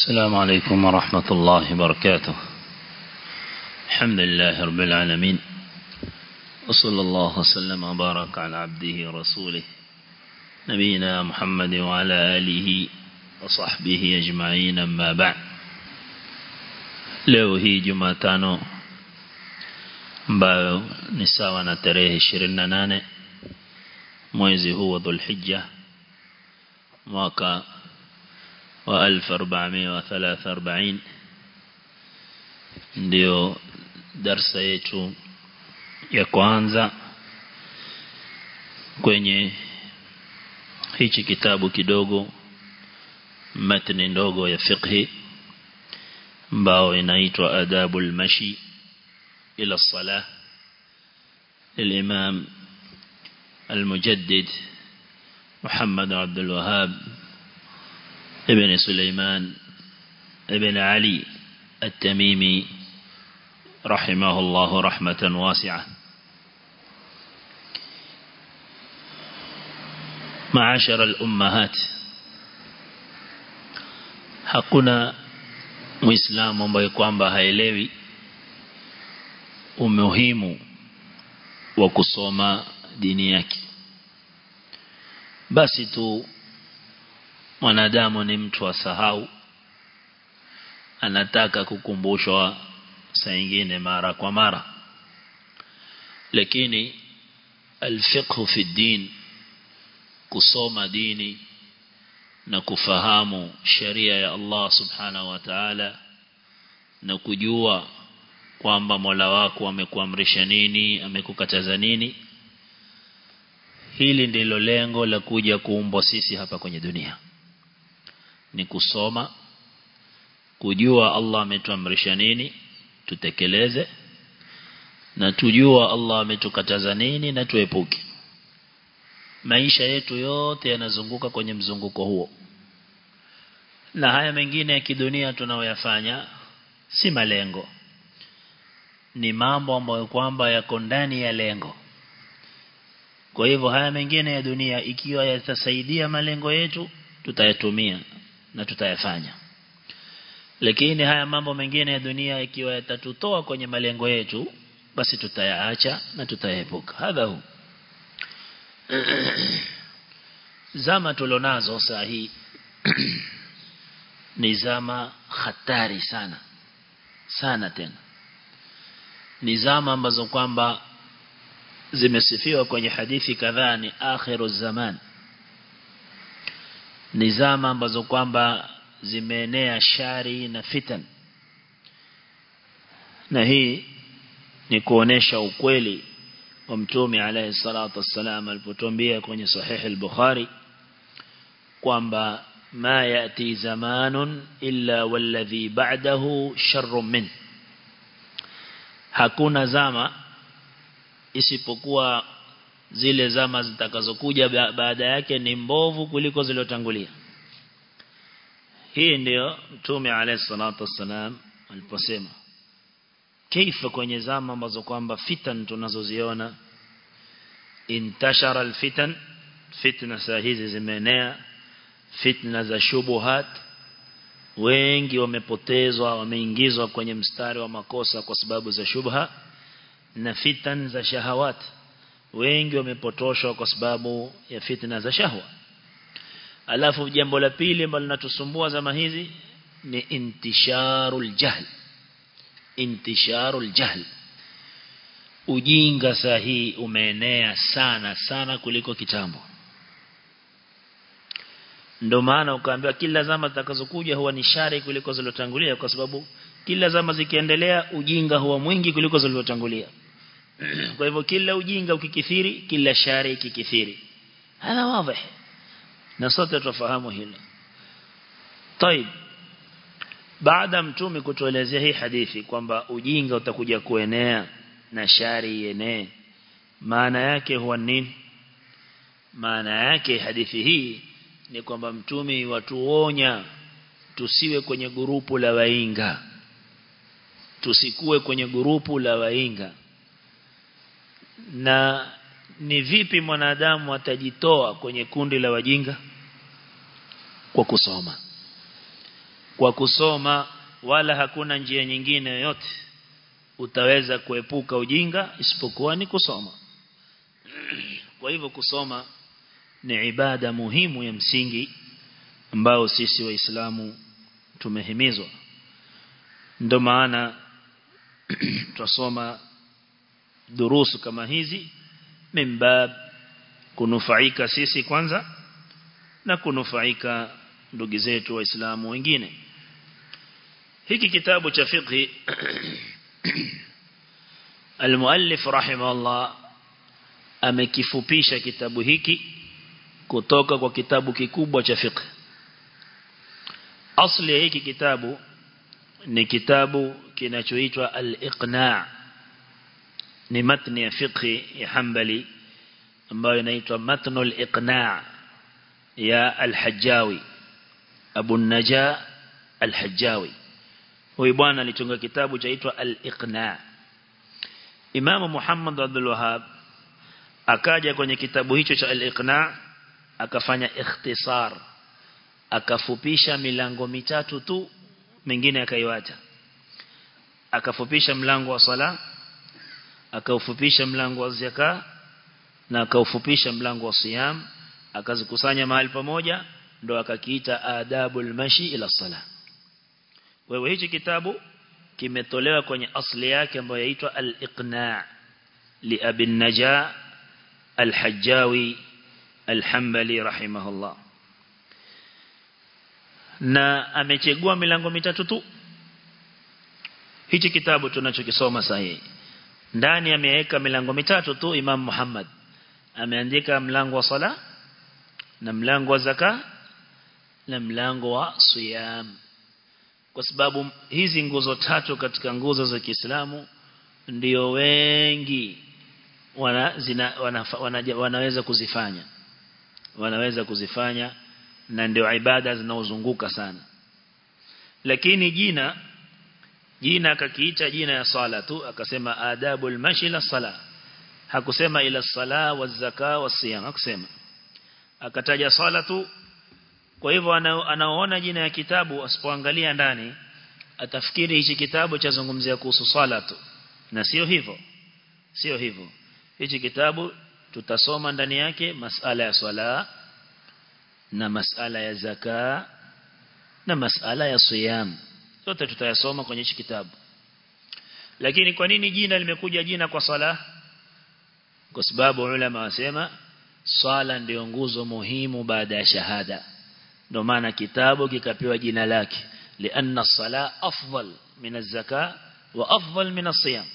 السلام عليكم ورحمة الله وبركاته الحمد لله رب العالمين وصلى الله وسلم وبارك على عبده ورسوله نبينا محمد وعلى آله وصحبه أجمعين أما بعد leo hii jumatano ambayo ni sawa na tarehe 28 mwezi huu wa dhulhijja mwaka wa 1443 ndio darsa yetu ya kwanza kwenye hichi kitabu kidogo matni ndogo ya fiqhi ambao inaitwa adabul mashi ila salah للإمام المجدد محمد عبد الوهاب ابن سليمان ابن علي التميمي رحمه الله رحمة واسعة معاشر الأمهات hakuna muislamu ambaye kwamba haelewi umuhimu wa kusoma dini yake basi tu mwanadamu ni mtu asahau anataka kukumbushwa saa nyingine mara kwa mara lakini alfiqhu fi din kusoma dini na kufahamu sheria ya Allah subhanahu wa ta'ala na kujua kwamba Mola wako amekuamrisha nini amekukataza nini hili ndilo lengo la kuja kuumbwa sisi hapa kwenye dunia ni kusoma kujua Allah ametuamrisha nini tutekeleze na tujua Allah ametukataza nini na tuepuke maisha yetu yote yanazunguka kwenye mzunguko huo na haya mengine ya kidunia tunayoyafanya si malengo ni mambo ambayo kwamba yako ndani ya lengo kwa hivyo haya mengine ya dunia ikiwa yatasaidia malengo yetu tutayatumia na tutayafanya lakini haya mambo mengine ya dunia ikiwa yatatutoa kwenye malengo yetu basi tutayaacha na tutaepuka hadha hu zama tulonazo saa hii ni zama hatari sana sana tena ni zama ambazo kwamba zimesifiwa kwenye hadithi kadhaa ni akhiru zaman ni zama ambazo kwamba zimeenea shari na fitan na hii ni kuonesha ukweli wa mtume alayhi salatu wassalam alipotuambia kwenye sahih al-Bukhari kwamba ma yati zamanun illa walladhi ba'dahu sharrun min hakuna zama isipokuwa zile zama zitakazokuja baada yake ni mbovu kuliko zilizotangulia hii ndio mtume alayhi salatu wassalam aliposema kaifa kwenye zama ambazo kwamba fitan tunazoziona intashara alfitan fitna saa hizi zimeenea fitna za shubuhat wengi wamepotezwa wameingizwa kwenye mstari wa makosa kwa sababu za shubha na fitan za shahawat wengi wamepotoshwa kwa sababu ya fitna za shahwa alafu jambo la pili ambalo linatusumbua zama hizi ni intisharul jahl intisharul jahl ujinga sahihi umeenea sana sana kuliko kitambo ndio maana ukaambiwa kila zama zitakazokuja huwa ni shari kuliko zilizotangulia kwa sababu kila zama zikiendelea ujinga huwa mwingi kuliko zilizotangulia kwa hivyo kila ujinga ukikithiri kila shari ikikithiri hana wazi na sote tufahamu hilo طيب baada mtume kutuelezea hii hadithi kwamba ujinga utakuja kuenea na shari ienee maana yake huwa nini maana yake hadithi hii ni kwamba mtume watuonya tusiwe kwenye gurupu la wainga tusikue kwenye gurupu la wainga na ni vipi mwanadamu atajitoa kwenye kundi la wajinga kwa kusoma kwa kusoma wala hakuna njia nyingine yoyote utaweza kuepuka ujinga isipokuwa ni kusoma kwa hivyo kusoma ni ibada muhimu ya msingi ambao sisi waislamu tumehimizwa ndio maana tusoma durusu kama hizi mimbab kunufaika sisi kwanza na kunufaika ndugu zetu waislamu wengine hiki kitabu cha fiqh المؤلف رحمه الله amekifupisha kitabu hiki kutoka kwa kitabu kikubwa cha fiqh asli ya hiki kitabu ni kitabu kinachoitwa al-iqna' ni matni ya fiqh ya Hanbali ambayo inaitwa matnu al-iqna' ya al-Hajjawi Abu Naja al-Hajjawi huyu bwana alitunga kitabu chaitwa al-iqna' Imam Muhammad Abdul Wahhab akaja kwenye kitabu hicho cha al-iqna' akafanya ikhtisar akafupisha milango mitatu tu mengine akaiwacha akafupisha mlango wa sala akaufupisha mlango wa zaka na akaufupisha mlango wa siyam akazikusanya mahali pamoja ndo akakiita adabul mashi ila sala wewe hichi kitabu kimetolewa kwenye asli yake ambayo yaitwa al-iqna' li abi naja al-hajjawi al-hanbali rahimahullah na amechagua milango mitatu tu hichi kitabu tunachokisoma sahihi ndani ameweka milango mitatu tu Imam Muhammad ameandika mlango wa sala na mlango wa zaka na mlango wa siyam kwa sababu hizi nguzo tatu katika nguzo za Kiislamu ndio wengi wana, zina, wana, wana, wanaweza kuzifanya wanaweza kuzifanya na ndio ibada zinaozunguka sana lakini jina jina akakiita jina ya sala tu akasema adabul mashi la sala hakusema ila sala wa zaka wa siyam hakusema akataja sala tu kwa hivyo anaoona jina ya kitabu asipoangalia ndani atafikiri hichi kitabu chazungumzia kuhusu sala tu na sio hivyo sio hivyo hichi kitabu tutasoma ndani yake masala ya swala na masala ya zaka na masala ya siyam yote tutayasoma kwenye hichi kitabu lakini kwa nini jina limekuja jina kwa sala kwa sababu ulama wasema swala ndio nguzo muhimu baada ya shahada ndio maana kitabu kikapewa jina lake lianna sala afdal min az-zaka wa afdal min as-siyam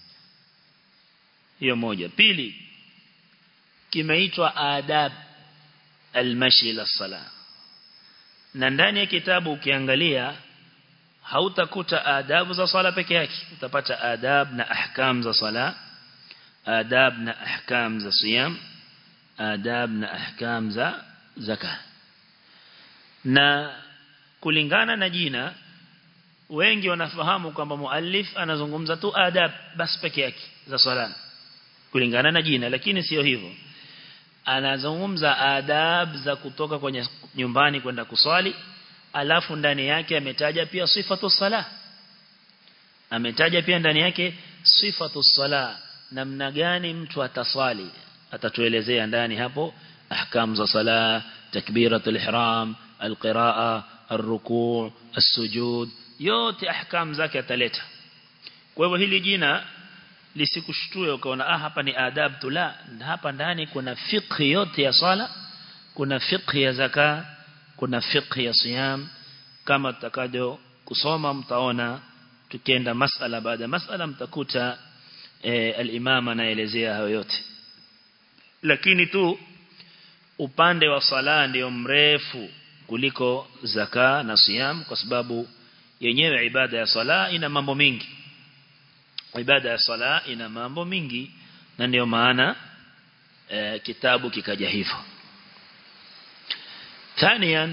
hiyo moja pili kimeitwa adab al-mashi ila sala na ndani ya kitabu ukiangalia hautakuta adabu za sala peke yake utapata adab na ahkam za sala adab na ahkam za siyam adab na ahkam za zaka na kulingana na jina wengi wanafahamu kwamba muallif anazungumza tu adab bas peke yake za sala kulingana na jina lakini sio hivyo anazungumza adab za kutoka kwenye nyumbani kwenda kuswali alafu ndani yake ametaja pia sifatu sala ametaja pia ndani yake sifatu sala namna gani mtu ataswali atatuelezea ndani hapo ahkam za sala takbiratul ihram alqiraa arruku' as-sujud yote ahkam zake ataleta kwa hivyo hili jina lisikushtue ukaona ah hapa ni adab tu la hapa ndani kuna fiqh yote ya sala kuna fiqh ya zaka kuna fiqh ya siyam kama tutakajo kusoma mtaona tukienda masala baada ya masala mtakuta e, al-imam anaelezea hayo yote lakini tu upande wa sala ndio mrefu kuliko zaka na siyam kwa sababu yenyewe ibada ya sala ina mambo mingi ibada ya sala ina mambo mingi na ndio maana e, kitabu kikaja hivyo ثانيا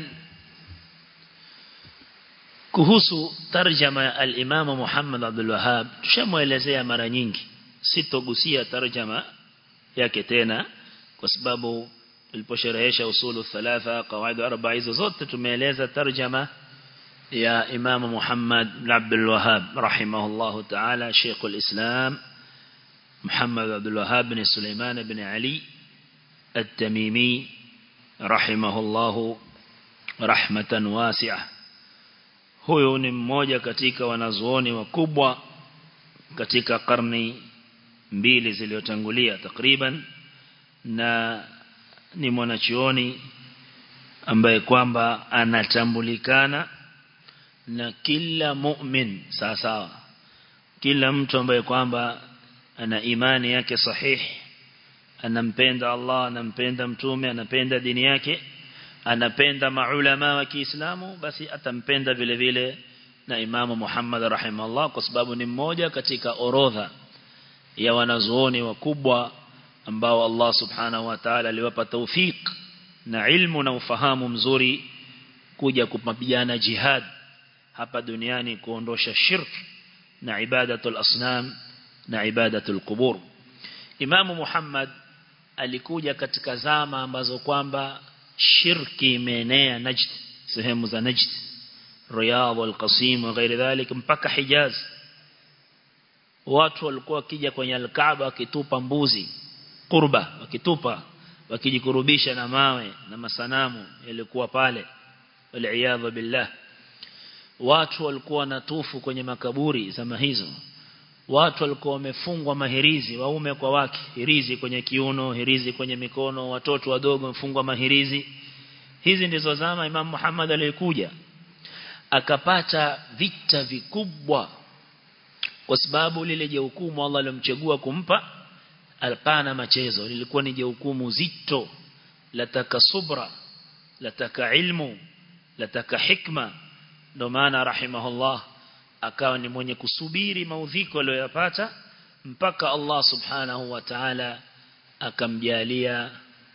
kuhusu tarjama ya al-Imam Muhammad Abdul Wahhab tushamuelezea mara nyingi sitogusia tarjama yake tena kwa sababu tuliposherehesha usulu thalatha qawaid arba hizo zote tumeeleza tarjama يا إمام محمد بن عبد الوهاب رحمه الله تعالى شيخ الإسلام محمد عبد الوهاب بن سليمان بن علي التميمي رحمه الله رحمة واسعة huyu ni mmoja katika wanazuoni wakubwa katika karni mbili zilizotangulia takriban na ni mwanachuoni ambaye kwamba anatambulikana na kila mu'min sawa sawa kila mtu ambaye kwamba ana imani yake sahihi anampenda Allah anampenda mtume anapenda dini yake anapenda maulama wa Kiislamu basi atampenda vile vile na Imamu Muhammad rahimahullah kwa sababu ni mmoja katika orodha ya wanazuoni wakubwa ambao Allah subhanahu wa ta'ala aliwapa tawfik na ilmu na ufahamu mzuri kuja kupambana jihad hapa duniani kuondosha shirk na ibadatul asnam na ibadatul qubur Imamu Muhammad alikuja katika zama ambazo kwamba shirki imeenea Najd sehemu za Najd Riyadh al-Qasim na ghairi dhalik mpaka Hijaz watu walikuwa wakija kwenye al-Kaaba wakitupa mbuzi kurba wakitupa wakijikurubisha na mawe na masanamu yalikuwa pale wal billah watu walikuwa wanatufu kwenye makaburi zama hizo watu walikuwa wamefungwa mahirizi waume kwa wake hirizi kwenye kiuno hirizi kwenye mikono watoto wadogo wamefungwa mahirizi hizi ndizo zama Imam Muhammad aliyekuja akapata vita vikubwa kwa sababu lile jehukumu Allah alomchagua kumpa alpana machezo lilikuwa ni jehukumu zito lataka subra lataka ilmu lataka hikma ndio maana rahimahullah akawa ni mwenye kusubiri maudhiko aliyoyapata mpaka Allah subhanahu wa ta'ala akamjalia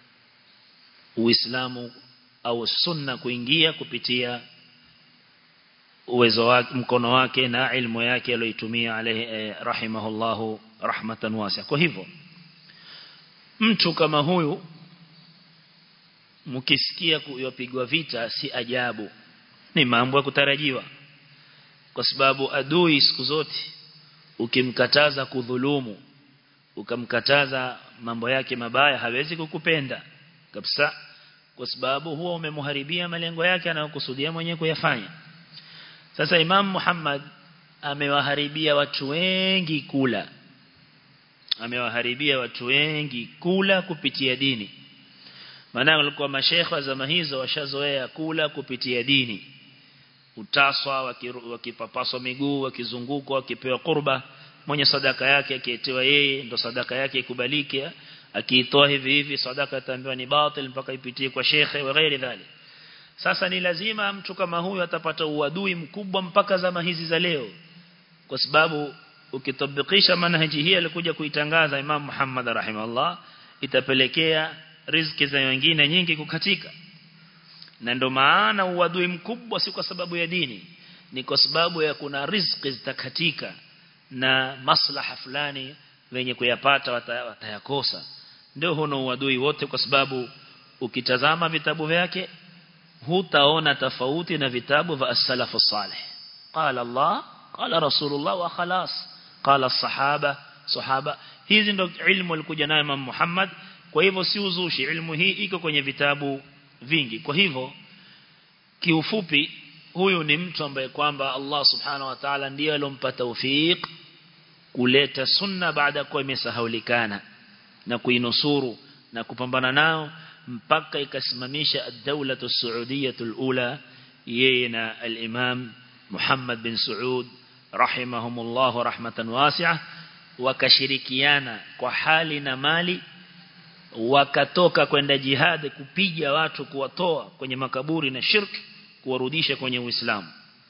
Uislamu au sunna kuingia kupitia uwezo wake mkono wake na ilmu yake aliyoitumia alayhi eh, rahimahullahu rahmatan wasi'a kwa hivyo mtu kama huyu mkisikia kuyopigwa vita si ajabu ni mambo ya kutarajiwa kwa sababu adui siku zote ukimkataza kudhulumu ukamkataza mambo yake mabaya hawezi kukupenda kabisa kwa sababu huwa umemharibia malengo yake anayokusudia mwenyewe kuyafanya sasa Imam Muhammad amewaharibia watu wengi kula amewaharibia watu wengi kula kupitia dini maana walikuwa mashekhe wa zama hizo washazoea kula kupitia dini utaswa wakipapaswa miguu wakizungukwa wakipewa kurba mwenye sadaka yake akiitewa yeye ndo sadaka yake ikubalike akiitoa hivi hivi sadaka ataambiwa ni batil mpaka ipitie kwa shekhe wa ghairi dhali sasa ni lazima mtu kama huyu atapata uadui mkubwa mpaka zama hizi za leo kwa sababu ukitabikisha manhaji hii alikuja kuitangaza Imam Muhammad rahimahullah itapelekea riziki za wengine nyingi kukatika na ndo maana uadui mkubwa si kwa sababu ya dini ni kwa sababu ya kuna riziki zitakatika na maslaha fulani wenye kuyapata watayakosa ndio huno uadui wote kwa sababu ukitazama vitabu vyake hutaona tofauti na vitabu vya as-salafu salih qala Allah qala rasulullah wa khalas qala sahaba sahaba hizi ndo ilmu alikuja nayo Imam Muhammad kwa hivyo si uzushi ilmu hii iko kwenye vitabu vingi kwa hivyo kiufupi huyu ni mtu ambaye kwamba Allah subhanahu wa ta'ala ndiye alompa tawfik kuleta sunna baada kwa imesahaulikana na kuinusuru na kupambana nao mpaka ikasimamisha ad-dawla as-saudiyyah al-ula yeye na al-imam Muhammad bin Saud rahimahumullah rahmatan wasi'ah wakashirikiana kwa hali na mali wakatoka kwenda jihad kupiga watu kuwatoa kwenye makaburi na shirk kuwarudisha kwenye Uislamu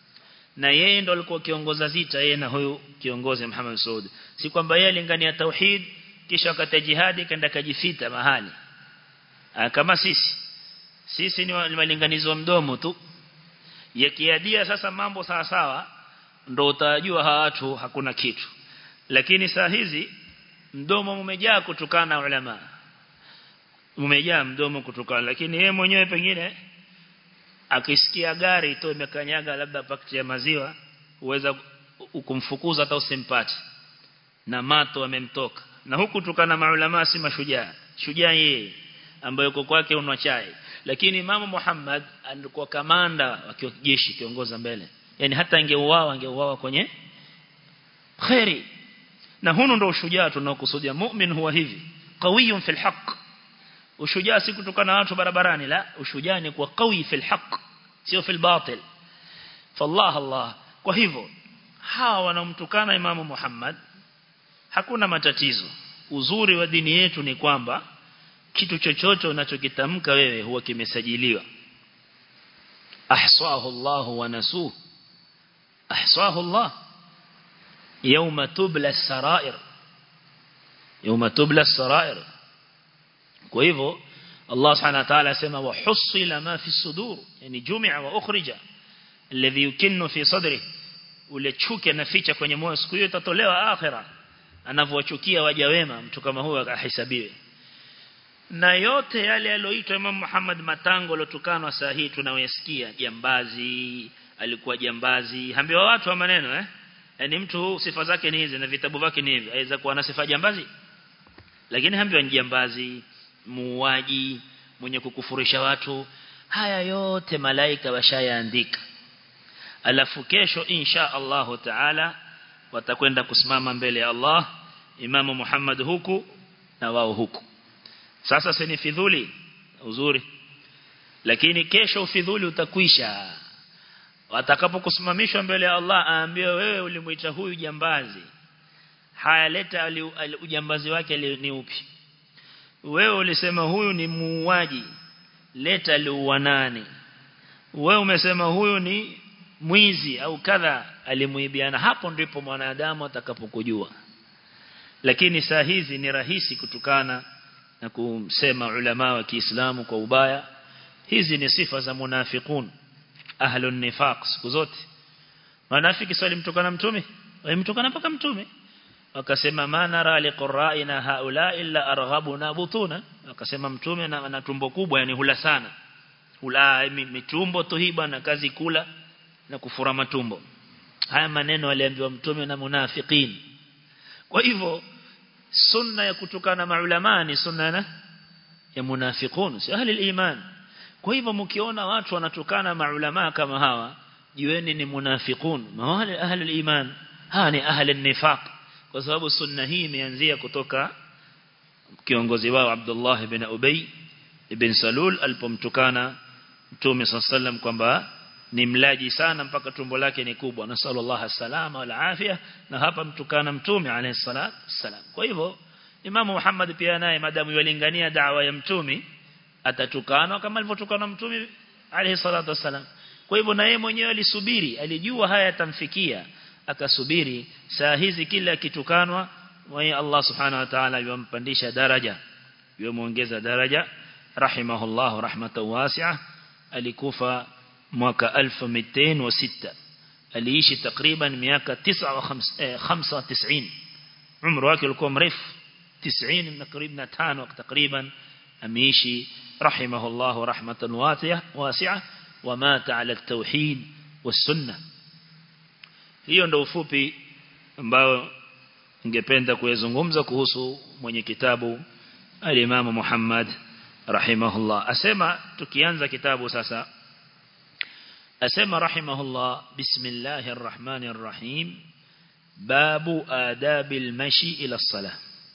na yeye ndo alikuwa kiongoza zita yeye na huyu kiongozi Muhammad Saud si kwamba yeye alingania tauhid kisha wakati jihadi kaenda kajifita mahali Aa, kama sisi sisi ni walinganizi wa mdomo tu yakiadia sasa mambo sawa sawa ndo utajua hawa watu hakuna kitu lakini saa hizi mdomo umejaa kutokana na ulama umejaa mdomo kutokana lakini yeye mwenyewe pengine akisikia gari tu imekanyaga labda pakiti ya maziwa uweza ukumfukuza hata usimpate na mato amemtoka na huku tukana maulama si mashujaa shujaa yeye ambaye yuko kwake unwa chai lakini Imam Muhammad alikuwa kamanda wa jeshi kiongoza mbele yani hata angeuawa angeuawa kwenye khairi na huno ndo ushujaa tunaokusudia mu'min huwa hivi qawiyun fil haqq ushujaa si kutokana na watu barabarani la ushujaa ni kuwa qawi fil haqq sio fil batil fallah Allah kwa hivyo hawa wanamtukana Imam Muhammad hakuna matatizo uzuri wa dini yetu ni kwamba kitu chochote unachokitamka wewe huwa kimesajiliwa ahsahu Allah wa nasuh ahsahu Allah يوم تبلى السرائر يوم تبلى السرائر kwa hivyo Allah subhanahu wa ta'ala asema wa husila ma fi sudur yani jumia wa ukhrija alladhi yukinnu fi sadri ule chuki anaficha kwenye moyo siku hiyo itatolewa akhira anavyowachukia waja wema mtu kama huyo ahesabiwe na yote yale aliyoitwa Imam Muhammad Matango lotukanwa saa hii tunaoyasikia jambazi alikuwa jambazi hambiwa watu wa maneno eh yani mtu sifa zake ni hizi na vitabu vyake ni hivi aweza kuwa na sifa jambazi lakini hambiwa ni jambazi muuaji mwenye kukufurisha watu haya yote malaika washayaandika alafu kesho insha Allahu taala watakwenda kusimama mbele ya Allah Imamu Muhammad huku na wao huku sasa si ni fidhuli uzuri lakini kesho ufidhuli utakwisha watakapokusimamishwa mbele ya Allah aambiwe wewe ulimuita huyu jambazi haya leta ujambazi wake ni upi wewe ulisema huyu ni muuaji leta aliua nani wewe umesema huyu ni mwizi au kadha alimuibiana hapo ndipo mwanadamu atakapokujua lakini saa hizi ni rahisi kutukana na kumsema ulama wa Kiislamu kwa ubaya hizi ni sifa za munafiqun ahlun nifaq siku zote wanafiki swali mtukana mtume walimtukana mpaka mtume wakasema manara liqra'ina haula illa arghabuna butuna wakasema mtume na, na tumbo kubwa yani hula sana hula mitumbo tu hii bwana kazi kula na kufura matumbo haya maneno aliambiwa mtume na munafiqin kwa hivyo sunna ya kutukana maulama ni sunna na ya munafiqun si ahli iman kwa hivyo mkiona watu wanatukana maulama kama hawa jiweni ni munafiqun mawale ahli iman hawa ni ahli nifaq kwa sababu sunna hii imeanzia kutoka kiongozi wao Abdullah ibn Ubay ibn Salul alipomtukana Mtume sallam kwamba ni mlaji sana mpaka tumbo lake ni kubwa na sallallahu salama wal afia na hapa mtukana Mtume alayhi salatu salam kwa hivyo Imam Muhammad pia naye madamu yalingania da'wa ya Mtume atatukanwa kama alivyotukana Mtume alayhi salatu wasalam kwa hivyo na yeye mwenyewe alisubiri alijua haya yatamfikia akasubiri saa hizi kila kitukanwa mwenye Allah subhanahu wa ta'ala yumpandisha daraja yumuongeza daraja rahimahullah rahmatan wasi'a alikufa mwaka 1206 aliishi takriban miaka 95 umri wake ulikuwa mrefu 90 na karibu na 5 takriban ameishi rahimahullah rahmatan wasi'a ومات على التوحيد والسنه hiyo ndio ufupi ambao ningependa kuyazungumza kuhusu mwenye kitabu al-Imam Muhammad rahimahullah asema tukianza kitabu sasa asema rahimahullah bismillahir rahmanir rahim babu adabil mashi ila salah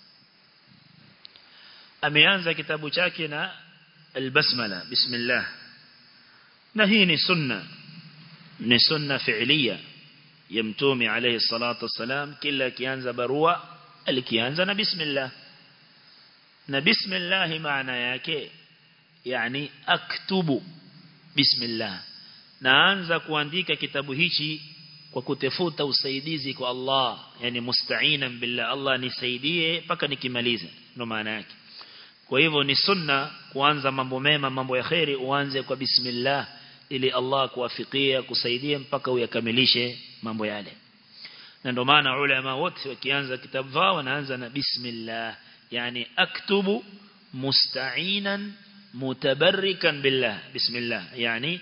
ameanza kitabu chake na al-basmala bismillah na hii ni sunna ni sunna fi'liya ya mtume alayhi salatu wasalam kila kianza barua alikianza na bismillah na bismillah maana yake yani aktubu bismillah naanza kuandika kitabu hichi kwa kutafuta usaidizi kwa Allah yani musta'inan billah Allah nisaidie mpaka nikimalize ndo maana yake kwa hivyo ni sunna kuanza mambo mema mambo ya khairi uanze kwa bismillah ili Allah kuwafikia kusaidia mpaka uyakamilishe mambo yale na ndio maana ulama wote wakianza kitabu wao wanaanza na bismillah yani aktubu musta'inan mutabarrikan billah bismillah yani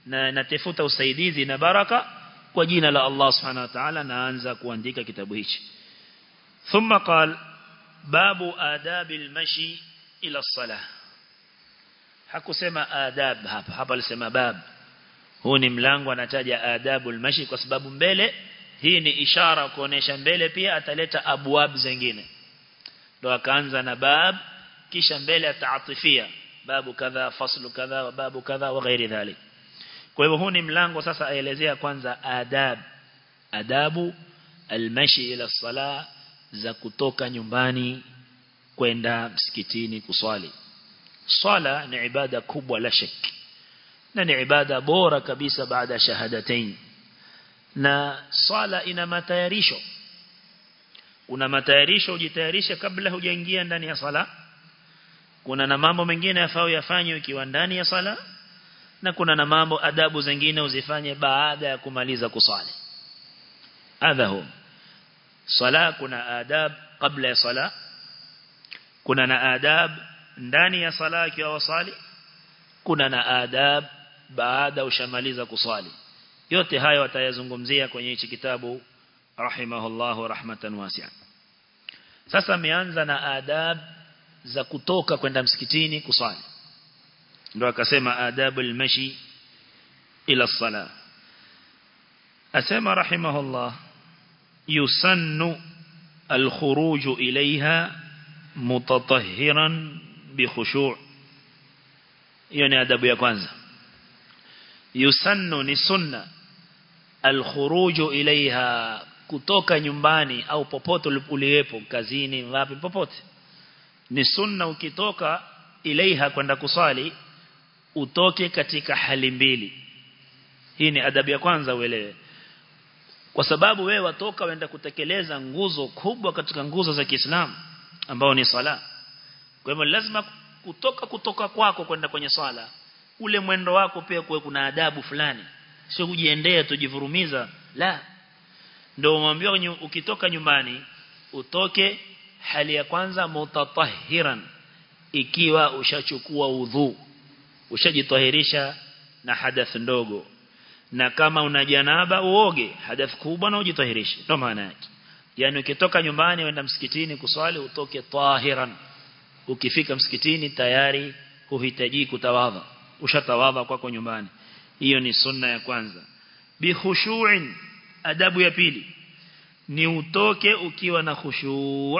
na natafuta usaidizi na baraka kwa jina la Allah subhanahu wa ta'ala naanza kuandika kitabu hichi thumma qal babu adabil mashi ila salah hakusema adab hapa hapa alisema bab huu ni mlango anataja adabul mashi kwa sababu mbele hii ni ishara kuonesha mbele pia ataleta abwab zingine ndo akaanza na bab kisha mbele ataatifia babu kadha faslu kadha wa babu kadha wa ghairi dhalik kwa hivyo huu ni mlango sasa aelezea kwanza adab adabu almashi ila sala za kutoka nyumbani kwenda msikitini kuswali swala ni ibada kubwa la shaki na ni ibada bora kabisa baada shahadatain na swala ina matayarisho kuna matayarisho ujitayarishe kabla hujaingia ndani ya sala kuna na mambo mengine yafao yafanywe ukiwa ndani ya sala na kuna na mambo adabu zingine uzifanye baada ya kumaliza kusali hadha hu sala kuna adab kabla ya sala kuna na adab ndani ya sala ikiwa wasali kuna na adab baada ushamaliza kusali yote hayo watayazungumzia kwenye hichi kitabu rahimahullahu rahmatan wasi'a sasa ameanza na adab za kutoka kwenda msikitini kusali ndio akasema adabul mashi ila sala asema rahimahullah yusannu الخروج إليها متطهرا بخشوع يعني أدب يا كwanza yusannu ni sunna alkhuruju ilaiha kutoka nyumbani au popote uliyepo kazini wapi popote ni sunna ukitoka ilaiha kwenda kusali utoke katika hali mbili hii ni adabu ya kwanza uelewe kwa sababu wewe watoka wenda kutekeleza nguzo kubwa katika nguzo za Kiislamu ambao ni sala kwa hivyo lazima kutoka kutoka kwako kwenda kwenye swala ule mwendo wako pia kuwe kuna adabu fulani sio kujiendea tujivurumiza la ndio umwambia ukitoka nyumbani utoke hali ya kwanza mutatahiran ikiwa ushachukua udhu ushajitahirisha na hadath ndogo na kama una janaba uoge hadath kubwa na ujitahirishe ndio maana yake yani ukitoka nyumbani uenda msikitini kuswali utoke tahiran ukifika msikitini tayari huhitaji kutawadha ushatawadha kwako nyumbani hiyo ni sunna ya kwanza bi khushu'in adabu ya pili ni utoke ukiwa na khushu'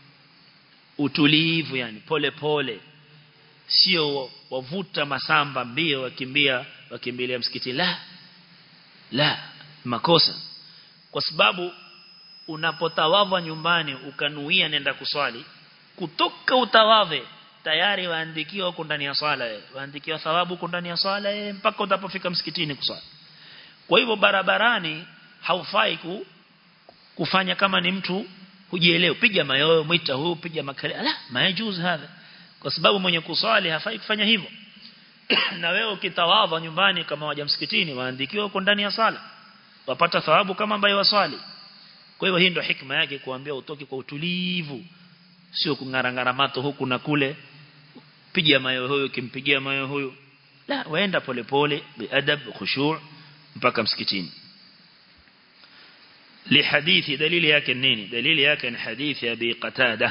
utulivu yani pole pole sio wavuta masamba mbio wakimbia wakimbilia msikiti la la makosa kwa sababu unapotawadha nyumbani ukanuia nenda kuswali kutoka utawadhe tayari waandikiwa huko ndani ya swala waandikiwa thawabu huko ndani ya swala mpaka utapofika msikitini kuswali kwa hivyo barabarani haufai ku, kufanya kama ni mtu hujielewa piga mayoyo mwita huu piga makale ala majuz hadha kwa sababu mwenye kuswali hafai kufanya hivyo na wewe ukitawadha nyumbani kama waja msikitini waandikiwa huko ndani ya sala wapata thawabu kama ambaye waswali kwa hivyo hii ndio hikma yake kuambia utoke kwa utulivu sio kungarangara mato huku na kule piga mayo huyo kimpigia mayo huyo la waenda polepole biadab khushu' mpaka msikitini لحديث دليل yake nini dalili yake ni hadithi ya bi qatada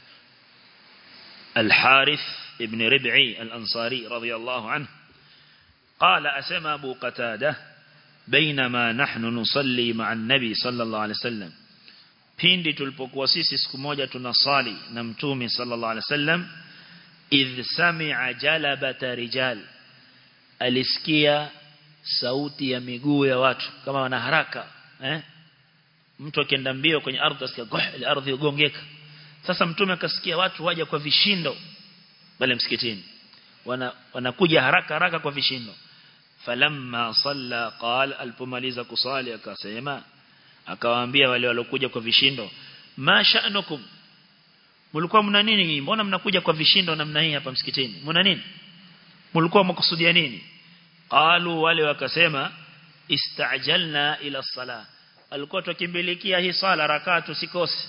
الحارث ابن ربعي الأنصاري رضي الله عنه قال أسمى أبو قتادة بينما نحن نصلي مع النبي صلى الله عليه وسلم pindi tulipokuwa sisi siku moja tunasali na mtume sallallahu alaihi wasallam idh sami'a jalabata rijal alisikia sauti ya miguu ya watu kama wana haraka eh mtu akienda mbio kwenye ardhi asikia goh ile ardhi ugongeka sasa mtume akasikia watu waja kwa vishindo pale msikitini wana wanakuja haraka haraka kwa vishindo falamma salla qala alipomaliza kusali akasema akawaambia wale walokuja kwa vishindo ma sha'nukum mlikuwa mna nini mbona mnakuja kwa vishindo namna hii hapa msikitini mna nini mlikuwa mkusudia nini qalu wale wakasema istajalna ila sala alikuwa tukimbilikia hii sala rakaa tusikose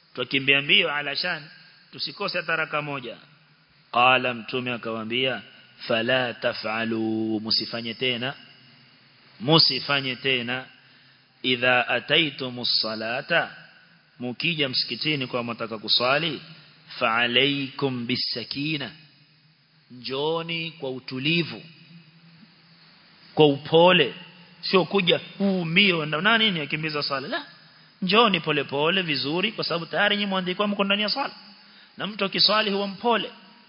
tukimbia mbio alashan tusikose hata raka moja qala mtume akawaambia fala taf'alu musifanye tena musifanye tena idha ataitumus salata mukija msikitini kwa mtaka kuswali fa alaykum bisakina njoni kwa utulivu kwa upole sio kuja mbio na nini akimbiza swala la njoni pole pole vizuri kwa sababu tayari nyinyi mwandikwa mko ndani ya swala na mtu akiswali huwa mpole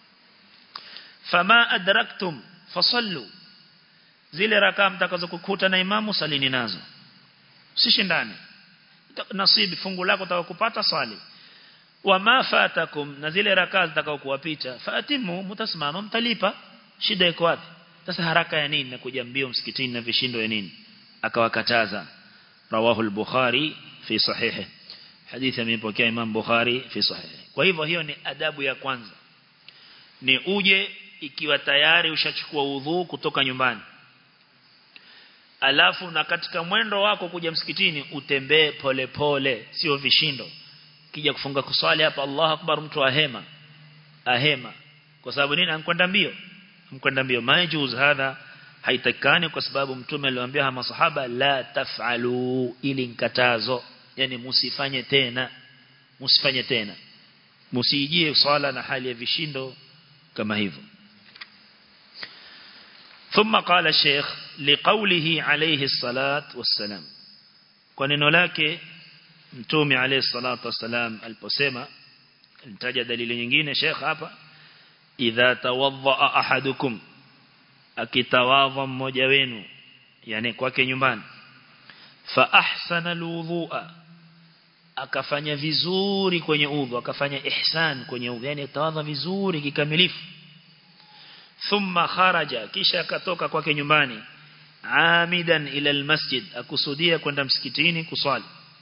fama adraktum fasallu zile rakaa mtakazokukuta na imamu salini nazo usishindane nasibi fungu lako utakupata swali wama fatakum na zile rakaa zitakao kuwapita fatimu mtasimama mtalipa shida iko wapi sasa haraka ya nini na kuja mbio msikitini na vishindo ya nini akawakataza rawahu al-bukhari fi sahihi hadithi amepokea imam bukhari fi sahihi kwa hivyo hiyo ni adabu ya kwanza ni uje ikiwa tayari ushachukua udhu kutoka nyumbani alafu na katika mwendo wako kuja msikitini utembee pole pole sio vishindo kija kufunga kuswali hapa Allah akbar mtu ahema ahema kwa sababu nini ankwenda mbio mkwenda mbio majuz hadha haitakani kwa sababu mtume aliwaambia masahaba la taf'alu ili nkatazo yani musifanye tena musifanye tena musijie swala na hali ya vishindo kama hivyo ثم قال الشيخ لقوله عليه الصلاة والسلام وننو lake mtume عليه الصلاة والسلام aliposema nitaja dalili nyingine Sheikh hapa idha tawadha ahadukum akitawadha mmoja wenu yani kwake nyumbani fa ahsana alwudhu'a akafanya vizuri kwenye udhu akafanya ihsan kwenye udhu yani tawadha vizuri kikamilifu thumma kharaja kisha akatoka kwake nyumbani amidan ila almasjid akusudia kwenda msikitini kuswali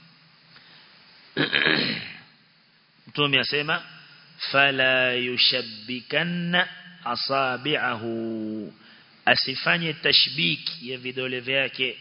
mtume asema fala yushabbikanna asabi'ahu asifanye tashbik ya vidole vyake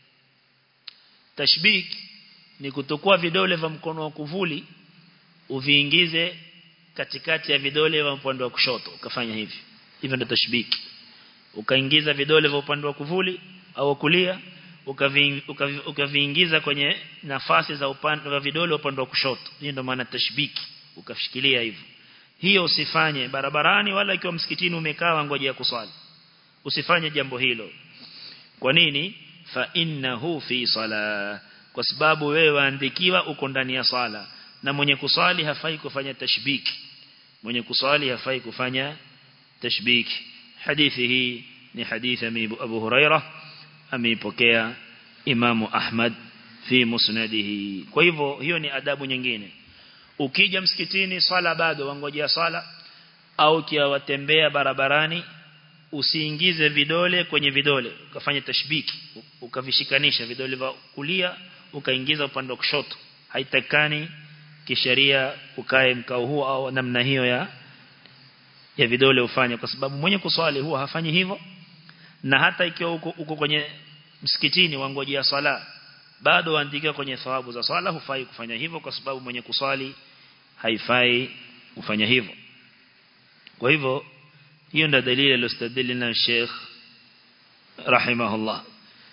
tashbik ni kutokuwa vidole vya mkono wa kuvuli uviingize katikati ya vidole vya upande wa kushoto ukafanya hivi hivyo ndio tashbik ukaingiza vidole vya upande wa kuvuli au kulia ukaviingiza kwenye nafasi za upande wa vidole upande wa kushoto hiyo ndio maana tashbiki ukashikilia hivyo hiyo usifanye barabarani wala ikiwa msikitini umekaa ngoja ya kuswali usifanye jambo hilo kwa nini fa innahu fi sala kwa sababu wewe waandikiwa uko ndani ya sala na mwenye kuswali hafai kufanya tashbiki mwenye kuswali hafai kufanya tashbiki hadithi hii ni hadithi Abu Hurairah ameipokea Imamu Ahmad fi musnadihi kwa hivyo hiyo ni adabu nyingine ukija msikitini swala bado wangojea swala au kia watembea barabarani usiingize vidole kwenye vidole ukafanya tashbiki ukavishikanisha vidole vya kulia ukaingiza upande wa kushoto haitakani kisheria ukae mkao huo au namna hiyo ya ya vidole ufanye kwa sababu mwenye kuswali huwa hafanyi hivyo na hata ikiwa uko, uko kwenye msikitini wangojea swala bado waandika kwenye thawabu za swala hufai kufanya hivyo kwa sababu mwenye kuswali haifai kufanya hivyo kwa hivyo hiyo ndio dalili aliyostadili na Sheikh rahimahullah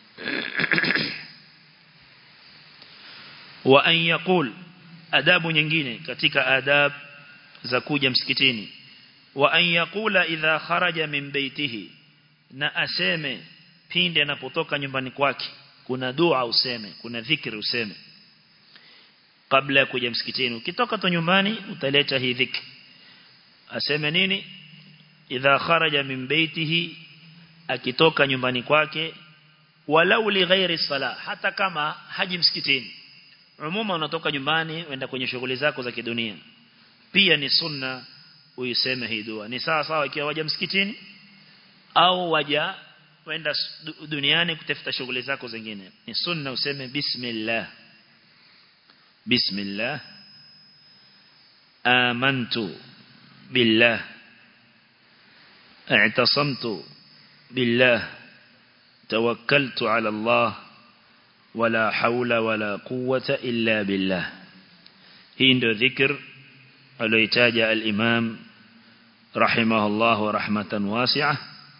wa an yaqul adabu nyingine katika adab za kuja msikitini wa an yaqula idha kharaja min baitihi na aseme pindi anapotoka nyumbani kwake kuna dua useme kuna dhikri useme kabla ya kuja msikitini ukitoka tu nyumbani utaleta hii dhikri aseme nini idha kharaja min baitihi akitoka nyumbani kwake walau li ghairi sala hata kama haji msikitini umuma unatoka nyumbani wenda kwenye shughuli zako za kidunia pia ni sunna uiseme hii dua ni sawa sawa ikiwa waja msikitini au waja wenda duniani kutafuta shughuli zako zingine ni sunna useme bismillah bismillah amantu billah اعتصمت بالله توكلت على الله ولا حول ولا قوة إلا بالله هند ذكر الويتاج الإمام رحمه الله رحمة واسعة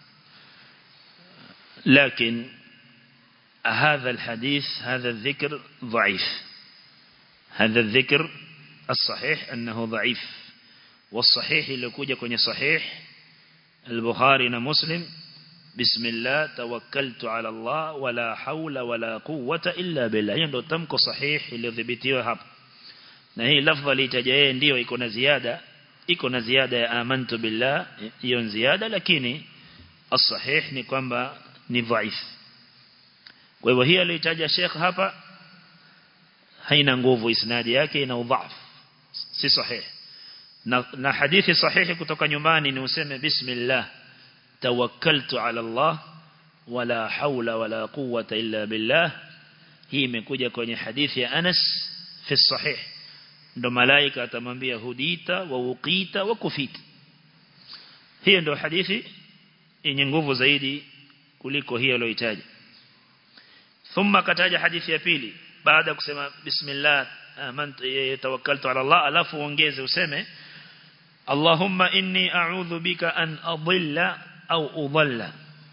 لكن هذا الحديث هذا الذكر ضعيف هذا الذكر الصحيح أنه ضعيف والصحيح اللي كوجا كوني صحيح البخاري ومسلم بسم الله توكلت على الله ولا حول ولا قوة إلا بالله hiyo ndo tamko sahihi iliyodhibitiwa hapa na hii lafdha litaja yeye ndio iko na ziada iko na ziada ya amantu billah hiyo ziada lakini as-sahih ni kwamba ni dhaif kwa hivyo hii aliyotaja Sheikh hapa haina nguvu isnadi yake ina udhaf si sahihi na, na hadithi sahihi kutoka nyumbani ni useme bismillah tawakkaltu ala Allah wala haula wala quwwata illa billah hii imekuja kwenye hadithi ya Anas fi sahih ndo malaika atamwambia hudita wa uqita wa kufita hiyo ndo hadithi yenye nguvu zaidi kuliko hiyo aliyoitaja thumma kataja hadithi ya pili baada ya kusema bismillah amantu tawakkaltu ala Allah alafu ongeze useme Allahumma inni a'udhu bika an adilla au udalla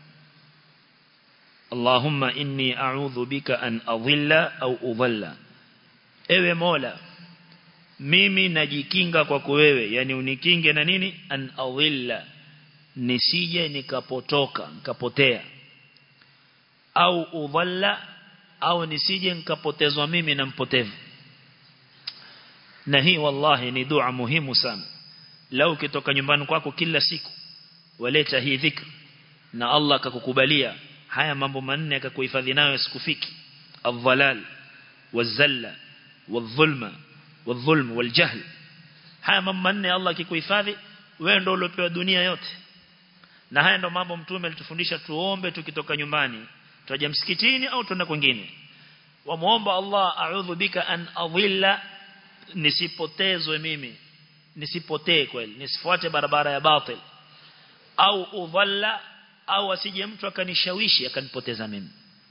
Allahumma inni a'udhu bika an adilla au udalla Ewe Mola mimi najikinga kwako wewe yani unikinge na nini an adilla nisije nikapotoka nikapotea au udalla au nisije nikapotezwa mimi na mpotevu na hii wallahi ni dua muhimu sana lau kitoka nyumbani kwako kila siku waleta hii dhikr na Allah akakukubalia haya mambo manne akakuhifadhi nayo sikufiki adhalal wazalla wadhulma wadhulm waljahl haya mambo manne Allah akikuhifadhi wewe ndio uliopewa dunia yote na haya ndio mambo mtume alitufundisha tuombe tukitoka nyumbani tutaja msikitini au tuenda kwingine wamuomba Allah a'udhu bika an adhilla nisipotezwe mimi nisipotee kweli nisifuate barabara ya batil au udhalla au asije mtu akanishawishi akanipoteza mimi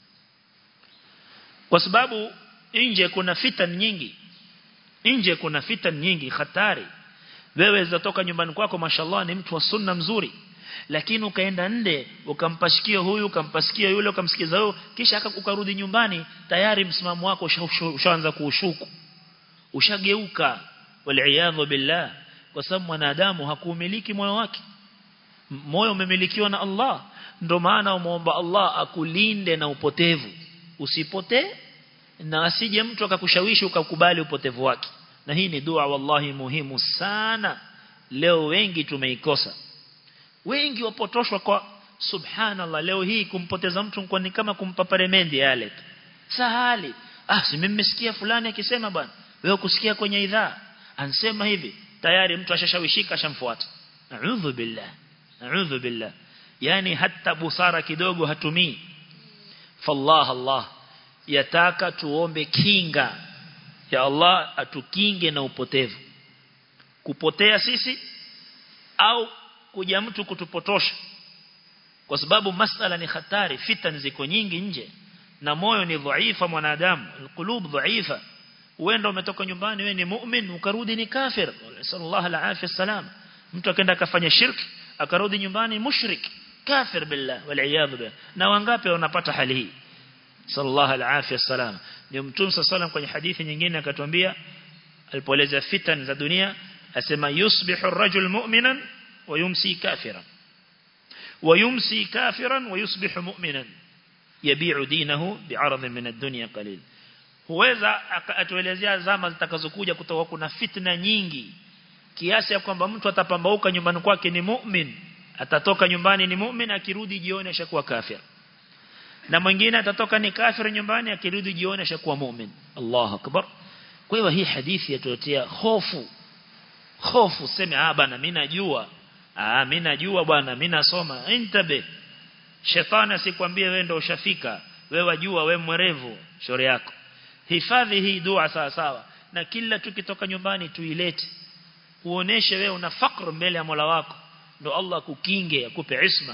kwa sababu nje kuna fitan nyingi nje kuna fitan nyingi hatari wewe zatoka nyumbani kwako mashallah ni mtu wa sunna mzuri lakini ukaenda nde ukampashikia huyu ukampasikia yule ukamsikiza huyo kisha ukarudi nyumbani tayari msimamo wako ushaanza kuushuku ushageuka wal billah kwa sababu mwanadamu hakuumiliki moyo wake moyo umemilikiwa na Allah ndo maana umuomba Allah akulinde na upotevu usipotee na asije mtu akakushawishi ukakubali upotevu wake na hii ni dua wallahi muhimu sana leo wengi tumeikosa wengi wapotoshwa kwa subhanallah leo hii kumpoteza mtu kwa ni kama kumpa paremendi yale sahali ah si mimi nimesikia fulani akisema bwana wewe kusikia kwenye idhaa ansema hivi tayari mtu ashashawishika ashamfuata a'udhu billah a'udhu billah yani hata busara kidogo hatumii fallah allah yataka tuombe kinga ya Allah atukinge na upotevu kupotea sisi au kuja mtu kutupotosha kwa sababu masala ni hatari fitan ziko nyingi nje na moyo ni dhaifa mwanadamu alqulub dhaifa uenda umetoka nyumbani wewe ni mu'min ukarudi ni kafir sallallahu alaihi wasallam mtu akaenda akafanya shirki akarudi nyumbani mushrik kafir billah wal billah na wangapi wanapata hali hii sallallahu alaihi wasallam ndio mtume sallallahu kwenye hadithi nyingine akatuambia alipoeleza fitan za dunia asema yusbihu ar-rajul mu'minan wa yumsi kafiran wa yumsi kafiran wa yusbihu mu'minan yabi'u dinahu bi'arad min ad-dunya qalil huweza atuelezea zama zitakazokuja kutoka kuna fitna nyingi kiasi ya kwamba mtu atapambauka nyumbani kwake ni mu'min atatoka nyumbani ni mu'min akirudi jioni ashakuwa kafir na mwingine atatoka ni kafir nyumbani akirudi jioni ashakuwa mu'min Allahu akbar kwa hiyo hii hadithi yatuletea hofu hofu sema ah bana mimi najua ah mimi najua bwana mimi nasoma intabe shetani asikwambie wewe ndio ushafika wewe wajua wewe mwerevu shauri yako hifadhi hii dua sawa sawa na kila tukitoka nyumbani tuilete uoneshe wewe una fakr mbele ya Mola wako ndo Allah kukinge akupe isma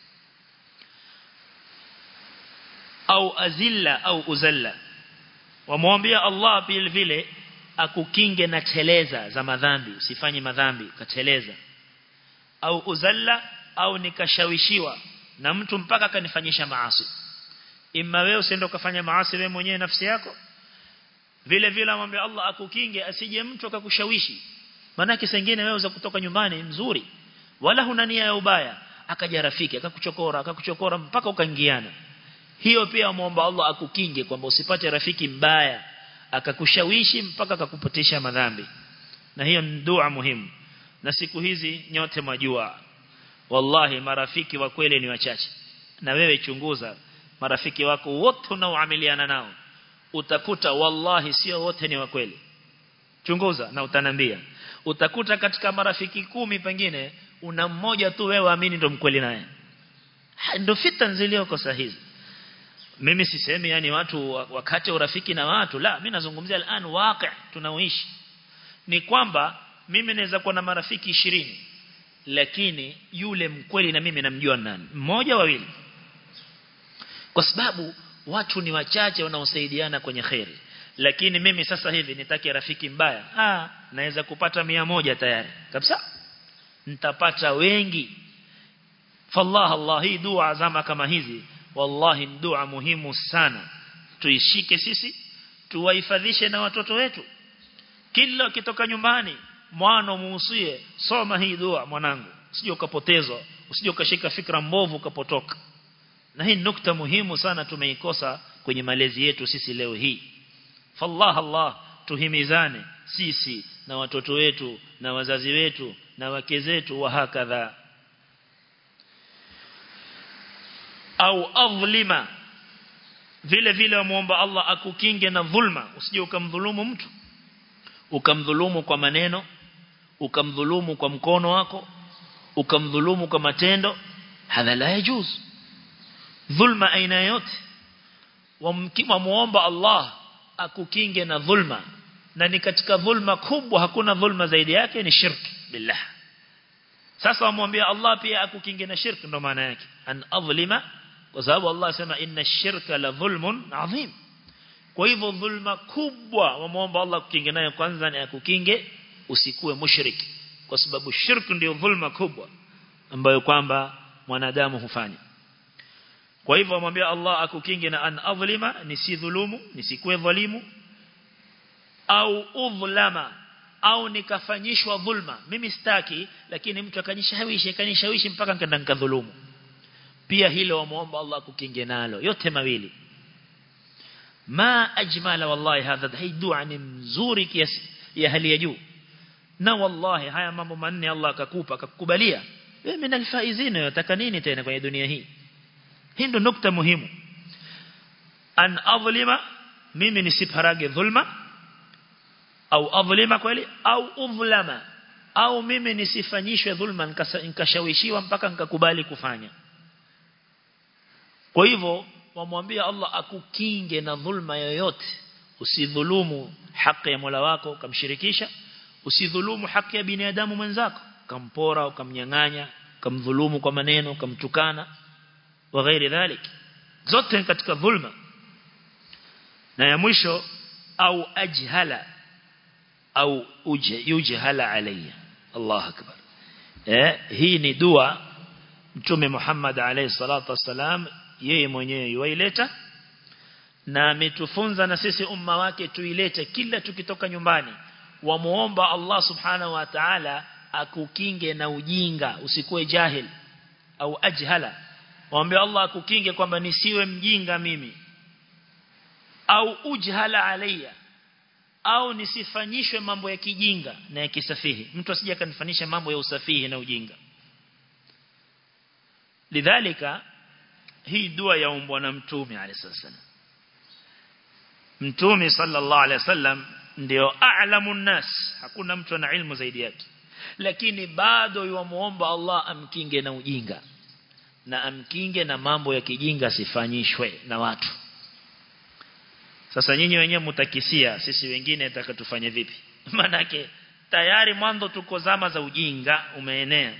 au azilla au uzalla wamwambia Allah vile vile akukinge na teleza za madhambi usifanye madhambi kateleza au uzalla au nikashawishiwa na mtu mpaka akanifanyisha maasi imma wewe usiende ukafanya maasi wewe mwenyewe nafsi yako vile vile amwambia Allah akukinge asije mtu akakushawishi maana sengine wewe uza kutoka nyumbani mzuri wala huna nia ya ubaya akaja rafiki akakuchokora akakuchokora mpaka ukaingiana hiyo pia muomba Allah akukinge kwamba usipate rafiki mbaya akakushawishi mpaka akakupotesha madhambi na hiyo ni dua muhimu na siku hizi nyote majua wallahi marafiki wa kweli ni wachache na wewe chunguza marafiki wako wote unaoamiliana nao utakuta wallahi sio wote ni wa kweli chunguza na utanambia utakuta katika marafiki kumi pengine una mmoja tu wewe amini ndo mkweli naye ndio fitna zilioko sahihi mimi sisemi yani watu wakati urafiki na watu la mimi nazungumzia al'an waqi tunaoishi ni kwamba mimi naweza kuwa na marafiki ishirini lakini yule mkweli na mimi namjua nani mmoja wawili kwa sababu watu ni wachache wanaosaidiana kwenye khairi lakini mimi sasa hivi nitake rafiki mbaya ah naweza kupata mia moja tayari kabisa nitapata wengi fallah Allah hii dua zama kama hizi wallahi dua muhimu sana tuishike sisi tuwahifadhishe na watoto wetu kila ukitoka nyumbani mwana muusie soma hii dua mwanangu usije ukapotezwa usije ukashika fikra mbovu ukapotoka na hii nukta muhimu sana tumeikosa kwenye malezi yetu sisi leo hii fallah Allah tuhimizane sisi na watoto wetu na wazazi wetu na wake zetu wa hakadha au adhlima vile vile wamuomba Allah akukinge na dhulma usije ukamdhulumu mtu ukamdhulumu kwa maneno ukamdhulumu kwa mkono wako ukamdhulumu kwa matendo hadha la yajuz dhulma aina yote wamuomba Allah akukinge na dhulma na ni katika dhulma kubwa hakuna dhulma zaidi yake ni shirki billah sasa wamwambia Allah pia akukinge na shirki ndo maana yake an adhlima kwa sababu Allah asema inna shirka la dhulmun adhim kwa hivyo dhulma kubwa wamuomba Allah kukinge nayo kwanza ni akukinge usikuwe mushriki kwa sababu shirki ndio dhulma kubwa ambayo kwamba mwanadamu hufanya kwa hivyo amwambia Allah akukinge na an adhlima nisidhulumu nisikuwe dhalimu au udhlama au nikafanyishwa dhulma mimi sitaki lakini mtu akanishawishi akanishawishi mpaka nikaenda nikadhulumu pia hilo wamuomba Allah kukinge nalo yote mawili ma ajmala wallahi hadha hii dua ni mzuri kiasi ya hali ya juu na wallahi haya mambo manne Allah akakupa akakubalia wewe min alfaizina yataka nini tena kwenye dunia hii hii ndo nukta muhimu an adhlima mimi nisiparage dhulma au adhlima kweli au udhlama au mimi nisifanyishwe dhulma nikashawishiwa mpaka nikakubali kufanya kwa hivyo wamwambia Allah akukinge na dhulma yoyote usidhulumu haki ya Mola wako ukamshirikisha usidhulumu haki ya binadamu mwenzako kampora ukamnyang'anya ukamdhulumu kwa maneno ukamtukana wa ghairi dhalik zote katika dhulma na ya mwisho au ajhala au uje yujhala alayya Allah akbar eh hii ni dua mtume Muhammad alayhi salatu wasalam yeye mwenyewe yuaileta na ametufunza na sisi umma wake tuilete kila tukitoka nyumbani wamuomba Allah subhanahu wa ta'ala akukinge na ujinga usikuwe jahil au ajhala waombe Allah akukinge kwamba nisiwe mjinga mimi au ujhala alayya au nisifanyishwe mambo ya kijinga na ya kisafihi mtu asije akanifanisha mambo ya usafihi na ujinga lidhalika hii dua yaombwa na mtume alayhisallam mtume sallallahu alayhi wasallam ndio a'lamun nas hakuna mtu ana ilmu zaidi yake lakini bado yuamuomba Allah amkinge na ujinga na amkinge na mambo ya kijinga sifanyishwe na watu sasa nyinyi wenyewe mtakisia sisi wengine tutakatufanye vipi manake tayari mwanzo tuko zama za ujinga umeenea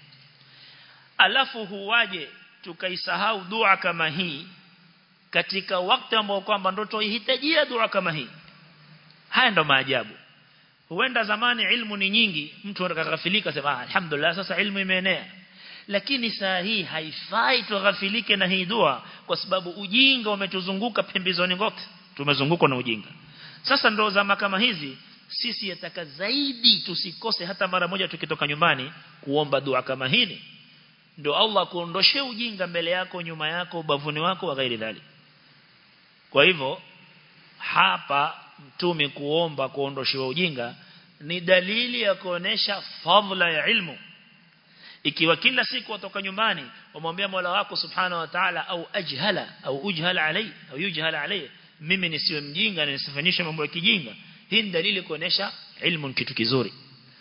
alafu huwaje tukaisahau dua kama hii katika wakati ambao kwamba ndo tuhitajia dua kama hii haya ndo maajabu huenda zamani ilmu ni nyingi mtu akakafilika sema ah, alhamdulillah sasa ilmu imeenea lakini saa hii haifai tughafilike na hii dua kwa sababu ujinga umetuzunguka pembezoni kote tumezungukwa na ujinga sasa ndo zama kama hizi sisi yataka zaidi tusikose hata mara moja tukitoka nyumbani kuomba dua kama hili ndio Allah kuondoshe ujinga mbele yako nyuma yako ubavuni wako wa ghairi dhali kwa hivyo hapa mtume kuomba kuondoshewa ujinga ni dalili ya kuonesha fadhila ya ilmu ikiwa kila siku watoka nyumbani wamwambia Mola wako subhanahu wa ta'ala au ajhala au ujhala alai au yujhala alai mimi nisiwe mjinga na nisifanyishe mambo ya kijinga hii ni dalili kuonesha ilmu ni kitu kizuri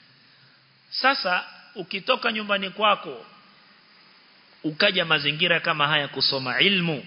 sasa ukitoka nyumbani kwako ukaja mazingira kama haya kusoma ilmu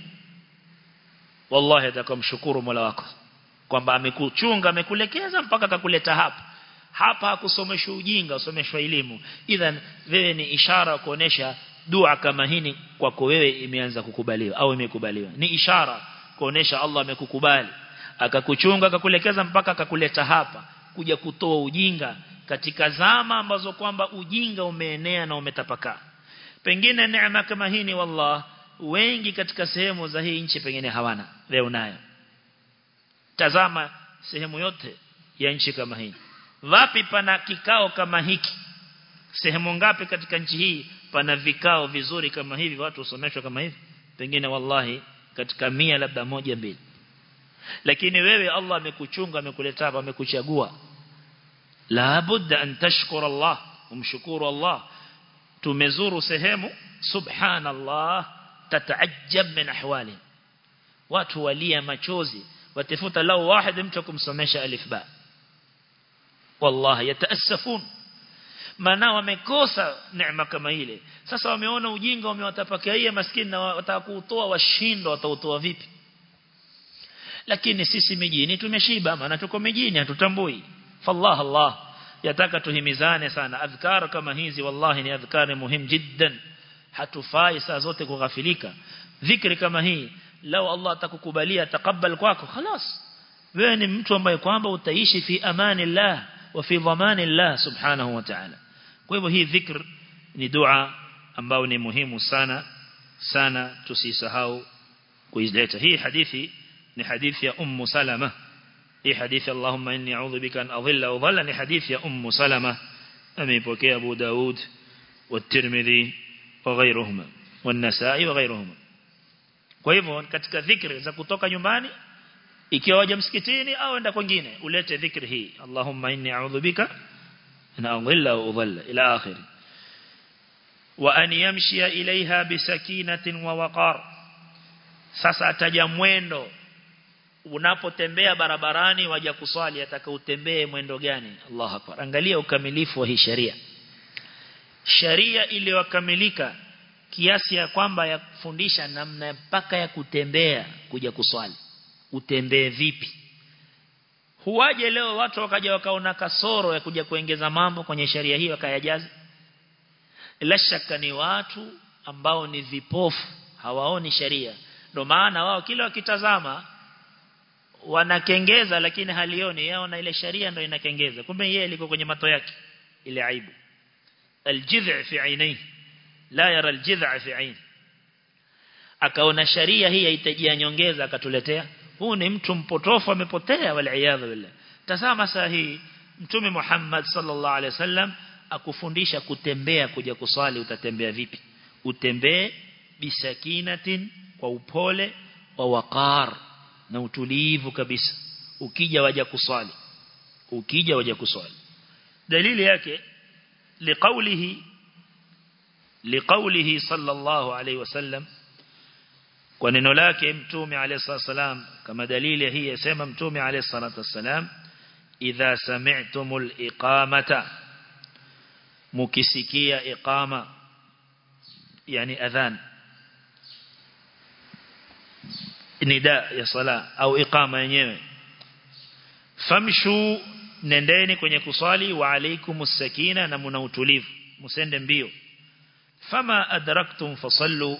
wallahi atakamshukuru Mola wako kwamba amekuchunga amekulekeza mpaka akakuleta hapa hapa hakusomeshwa ujinga usomeshwa elimu idhan wewe ni ishara kuonesha dua kama hini kwako wewe imeanza kukubaliwa au imekubaliwa ni ishara kuonesha Allah amekukubali akakuchunga akakulekeza mpaka akakuleta hapa kuja kutoa ujinga katika zama ambazo kwamba ujinga umeenea na umetapakaa pengine neema kama hii ni wallah wengi katika sehemu za hii nchi pengine hawana leo nayo tazama sehemu yote ya nchi kama hii wapi pana kikao kama hiki sehemu ngapi katika nchi hii pana vikao vizuri kama hivi watu usomeshwa kama hivi pengine wallahi katika mia labda moja mbili lakini wewe Allah amekuchunga amekuleta hapa amekuchagua la budda an tashkura Allah umshukuru Allah tumezuru sehemu subhanallah tataajab min ahwali watu walia machozi watafuta lao wahid mtu kumsomesha alif ba wallahi yataasafun maana wamekosa neema kama ile sasa wameona ujinga umewatapakia maskini na watakuutoa washindo watautoa vipi lakini sisi mijini tumeshiba maana tuko mijini hatutambui fallah Allah yataka tuhimizane sana adhkar kama hizi wallahi ni adhkar muhim jiddan hatufai saa zote kughafilika dhikri kama hii lao Allah atakukubalia takabbal kwako خلاص wewe ni mtu ambaye kwamba utaishi fi amani Allah wa fi dhamani Allah subhanahu wa ta'ala kwa hivyo hii dhikr ni dua ambayo ni muhimu sana sana tusisahau kuileta hii hadithi ni hadithi ya ummu salama hii hadithi Allahumma inni a'udhu bika an adhilla wa dhalla ni hadithi ya ummu salama ameipokea Abu Daud والترمذي وغيرهما والنسائي وغيرهما kwa hivyo katika dhikri za kutoka nyumbani ikiwa waje msikitini au enda kwingine ulete dhikri hii Allahumma inni a'udhu bika an adhilla wa udhalla ila akhir wa an yamshi ilaiha bisakinatin wa waqar sasa ataja mwendo unapotembea barabarani waja kuswali ataka utembee mwendo gani Allah akbar angalia ukamilifu wa hii sharia sharia iliyokamilika kiasi ya kwamba ya kufundisha namna mpaka ya kutembea kuja kuswali utembee vipi huwaje leo watu wakaja wakaona kasoro ya kuja kuongeza mambo kwenye sharia hii wakayajaza la shaka ni watu ambao ni vipofu hawaoni sharia ndio maana wao kila wakitazama wanakengeza lakini halioni yao na ile sharia ndio inakengeza kumbe yeye liko kwenye mato yake ile aibu aljidh fi ainai la yara aljidh fi ain akaona sharia hii haitajia nyongeza akatuletea huu ni mtu mpotofu amepotea waliaadha billah tazama saa hii mtume Muhammad sallallahu alaihi wasallam akufundisha kutembea kuja kuswali utatembea vipi utembee bisakinatin kwa upole wa waqar na utulivu kabisa ukija waja kuswali ukija waja kuswali dalili yake liqaulihi liqaulihi sallallahu alayhi wasallam kwa neno lake mtume alayhi salam kama dalili hii yasema mtume alayhi salatu wasalam idha sami'tumul iqamata mukisikia iqama yani adhan nida ya sala au iqama yenyewe famshu nendeni kwenye kuswali wa alaikumus sakina na muna utulivu musende mbio fama adraktum fasallu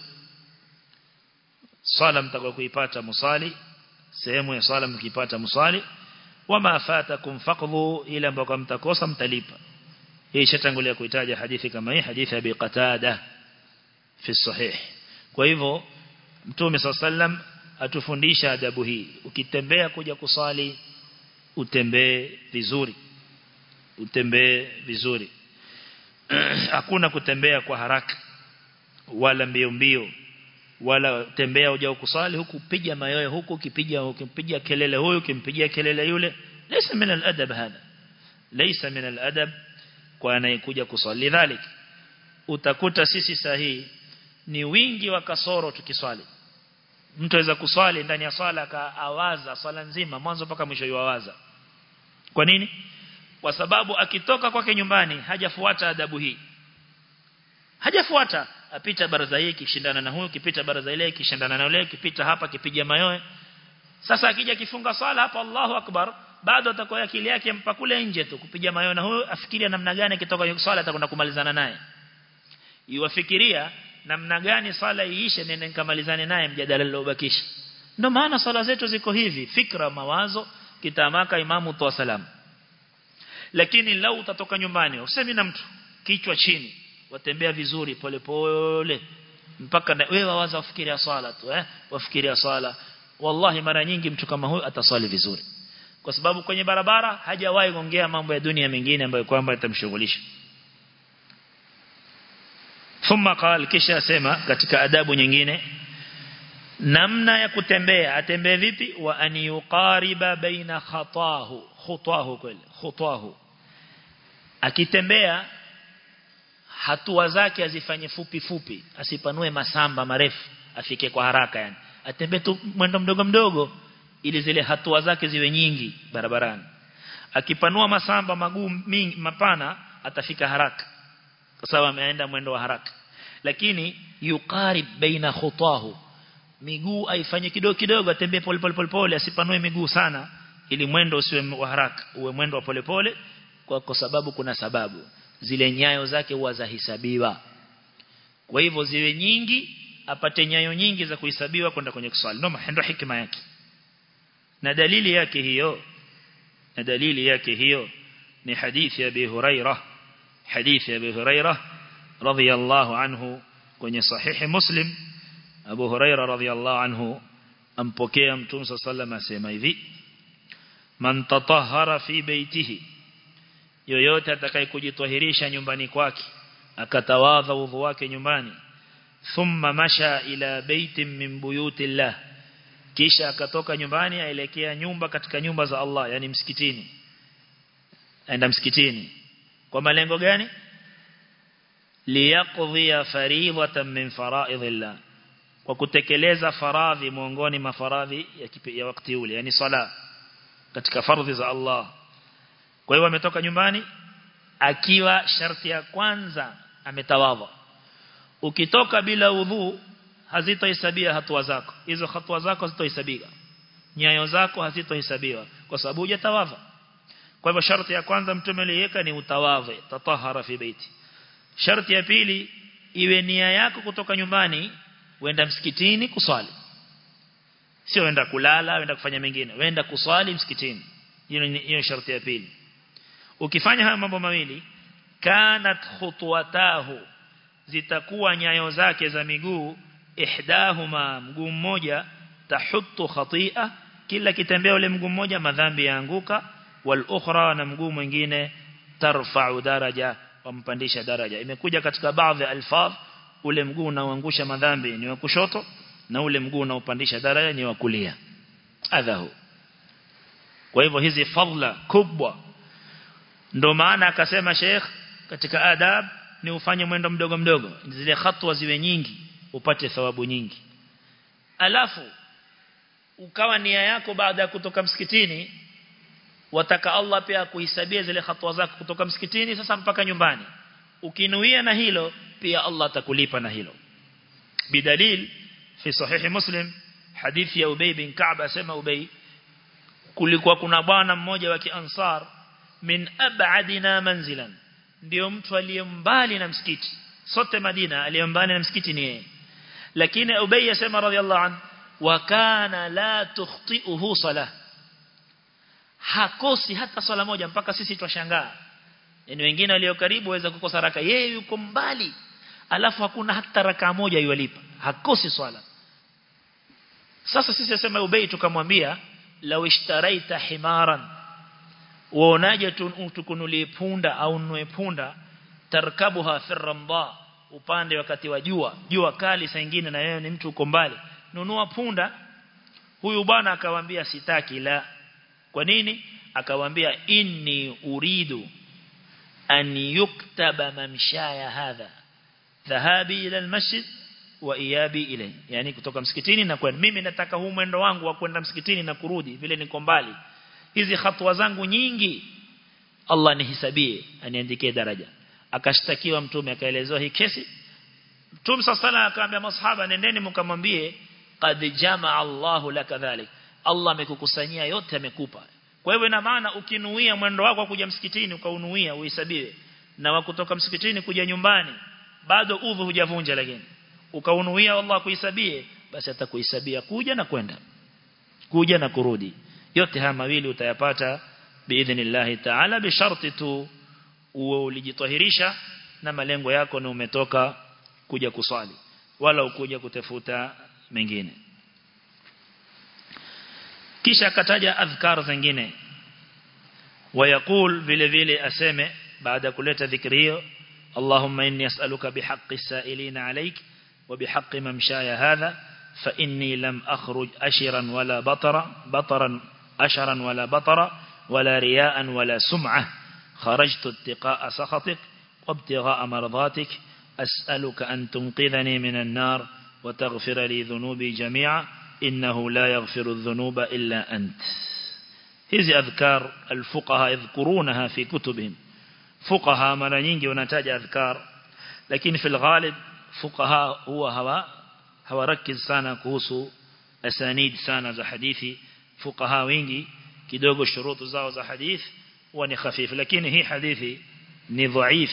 sala mtakao kuipata musali sehemu ya sala mkipata musali wama fatakum faqdu ila ambako mtakosa mtalipa hii shatangulia kuitaja hadithi kama hii hadithi ya Abi Qatada fi sahih kwa hivyo mtume sallam atufundisha adabu hii ukitembea kuja kusali utembee vizuri utembee vizuri hakuna kutembea kwa haraka wala mbio mbio wala tembea uja kusali huku piga mayoe huku ukipiga ukipiga kelele huyu ukimpigia kelele yule laysa min al-adab hada laysa min al-adab kwa anayekuja kusali dhalik utakuta sisi sahihi ni wingi wa kasoro tukiswali mtu aweza kuswali ndani ya swala akaawaza swala nzima mwanzo mpaka mwisho yuawaza kwa nini kwa sababu akitoka kwake nyumbani hajafuata adabu hii hajafuata apita baraza hii kishindana na huyu kipita baraza ile kishindana na yule kipita hapa kipiga mayoe sasa akija kifunga swala hapa Allahu akbar bado atakuwa akili yake mpa kule nje tu kupiga mayoe na huyu afikiria namna gani akitoka kwenye swala atakwenda kumalizana naye iwafikiria namna gani swala iishe nene nikamalizane naye mjadala uliobakisha ndio maana swala zetu ziko hivi fikra mawazo kitamaka imamu toa salamu lakini lau utatoka nyumbani usemi na mtu kichwa chini watembea vizuri pole pole mpaka wewe wawaza ufikiria swala tu eh wafikiria swala wallahi mara nyingi mtu kama huyu ataswali vizuri kwa sababu kwenye barabara hajawahi kuongea mambo ya dunia mengine ambayo kwamba yatamshughulisha thumma qal kisha sema katika adabu nyingine namna ya kutembea atembee vipi wa an yuqariba baina khatahu khutahu kweli khutahu akitembea hatua zake azifanye fupi fupi asipanue masamba marefu afike kwa haraka yani atembee tu mwendo mdogo mdogo ili zile hatua zake ziwe nyingi barabarani akipanua masamba magumu mingi mapana atafika haraka kwa sababu ameenda mwendo wa haraka lakini yuqarib baina khutahu miguu aifanye kidogo kidogo atembee pole pole pole pole asipanue miguu sana ili mwendo usiwe wa haraka uwe mwendo wa pole pole kwa, kwa sababu kuna sababu zile nyayo zake huwa zahesabiwa kwa hivyo ziwe nyingi apate nyayo nyingi za kuhesabiwa kwenda kwenye kuswali ndio ndio hikima yake na dalili yake hiyo na dalili yake hiyo ni hadithi ya Abi Hurairah hadithi ya Abi Hurairah radhiyallahu anhu kwenye sahihi Muslim Abu Hurairah radhiyallahu anhu ampokea Mtume sallallahu asema hivi man tatahhara fi baitihi yoyote atakaye kujitwahirisha nyumbani kwake akatawadha udhu wake nyumbani thumma masha ila baitin min buyutillah kisha akatoka nyumbani aelekea nyumba katika nyumba za Allah yani msikitini aenda msikitini kwa malengo gani liyaqdhi faridatan min fara'idillah kwa kutekeleza faradhi miongoni mwa faradhi ya, ya wakati ule yani sala katika fardhi za Allah kwa hiyo ametoka nyumbani akiwa sharti ya kwanza ametawadha ukitoka bila udhu hazitohesabia hatua zako hizo hatua zako hazitohesabika nyayo zako hazitohesabiwa kwa sababu hujatawadha kwa hivyo sharti ya kwanza mtume aliweka ni utawadhe tatahara fi baiti sharti ya pili iwe nia yako kutoka nyumbani wenda msikitini kuswali sio wenda kulala wenda kufanya mengine wenda kuswali msikitini hiyo hiyo sharti ya pili ukifanya haya mambo mawili kanat khutwatahu zitakuwa nyayo zake za miguu ihdahuma mguu mmoja tahuttu khatia kila kitembea ule mguu mmoja madhambi yaanguka wal ukhra na mguu mwingine tarfa'u daraja wampandisha daraja imekuja katika baadhi ya alfaz ule mguu unaoangusha madhambi ni wa kushoto na ule mguu unaopandisha daraja ni wa kulia adhahu kwa hivyo hizi fadla kubwa ndo maana akasema Sheikh katika adab ni ufanye mwendo mdogo mdogo zile hatua ziwe nyingi upate thawabu nyingi alafu ukawa nia yako baada ya kutoka msikitini wataka Allah pia kuhisabia zile hatua zako kutoka msikitini sasa mpaka nyumbani ukinuia na hilo pia Allah atakulipa na hilo bidalil fi sahihi muslim hadithi ya Ubay bin Ka'b asema Ubay kulikuwa kuna bwana mmoja wa kiansar min ab'adina manzilan ndio mtu aliyembali na msikiti sote Madina aliyembali na msikiti ni yeye lakini Ubay yasema radhiallahu an wa kana la tukhti'uhu salah hakosi hata swala moja mpaka sisi twashangaa yani wengine walio karibu waweza kukosa raka yeye yuko mbali alafu hakuna hata raka moja yualipa hakosi swala sasa sisi nasema Ubay tukamwambia law ishtaraita himaran uonaje tukunulie punda au nunue punda tarkabuha fi ramda upande wakati wa jua jua kali saa nyingine na wewe ni mtu uko mbali nunua punda huyu bwana akamwambia sitaki la kwa nini akamwambia inni uridu an yuktaba mamshaya hadha dhahabi ila almasjid wa iyabi ile yani kutoka msikitini na kwenda mimi nataka huu mwendo wangu wa kwenda msikitini na kurudi vile niko mbali hizi hatua zangu nyingi Allah nihisabie aniandikie daraja akashtakiwa mtume akaelezewa hii kesi mtume sasa akaambia masahaba nendeni mkamwambie qad jamaa Allahu laka dhalik Allah amekukusanyia yote amekupa kwa hivyo ina maana ukinuia mwendo wako kuja msikitini ukaunuia uhesabiwe na wa kutoka msikitini kuja nyumbani bado udhu hujavunja lakini ukaunuia Allah kuhesabie basi atakuhesabia kuja na kwenda kuja na kurudi yote haya mawili utayapata biidhnillah ta'ala bi sharti tu uwe ulijitahirisha na malengo yako na umetoka kuja kuswali wala ukuja kutafuta mengine kisha akataja adhkar zingine ويقول vile vile aseme baada kuleta dhikri hiyo اللهم إني أسألك بحق السائلين عليك وبحق ممشاي هذا فإني لم أخرج أشرا ولا بطرا بطرا أشرا ولا بطرا ولا رياء ولا سمعة خرجت اتقاء سخطك وابتغاء مرضاتك أسألك أن تنقذني من النار وتغفر لي ذنوبي جميعا إنه لا يغفر الذنوب إلا أنت هذه أذكار الفقهاء يذكرونها في كتبهم فقهاء mara nyingi wanataja adhkar lakini fil ghalib fuqaha huwa hawa hawarakiz sana kuhusu asanid sana za hadithi fuqaha wengi kidogo shurutu zao za hadith huwa ni khafif lakini hii hadithi ni dhaif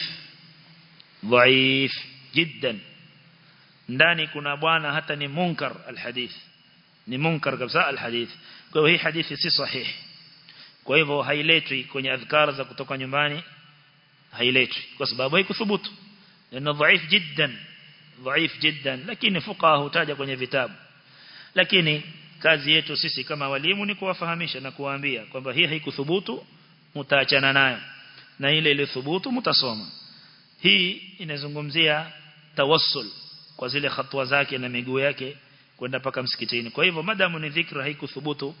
dhaif jiddan ndani kuna bwana hata ni munkar alhadith ni munkar kabisa alhadith kwa hiyo hii hadithi si sahihi kwa hivyo hailetwi kwenye adhkar za kutoka nyumbani hailetwi kwa sababu haikuthubutu لانه ضعيف جدا ضعيف جدا lakini fuqaha hutaja kwenye vitabu lakini kazi yetu sisi kama walimu ni kuwafahamisha na kuwaambia kwamba hii haikuthubutu mtaachana nayo na ile ile thubutu mtasoma hii inazungumzia tawassul kwa zile hatua zake na miguu yake kwenda paka msikitini kwa hivyo madamu ni dhikra haikuthubutu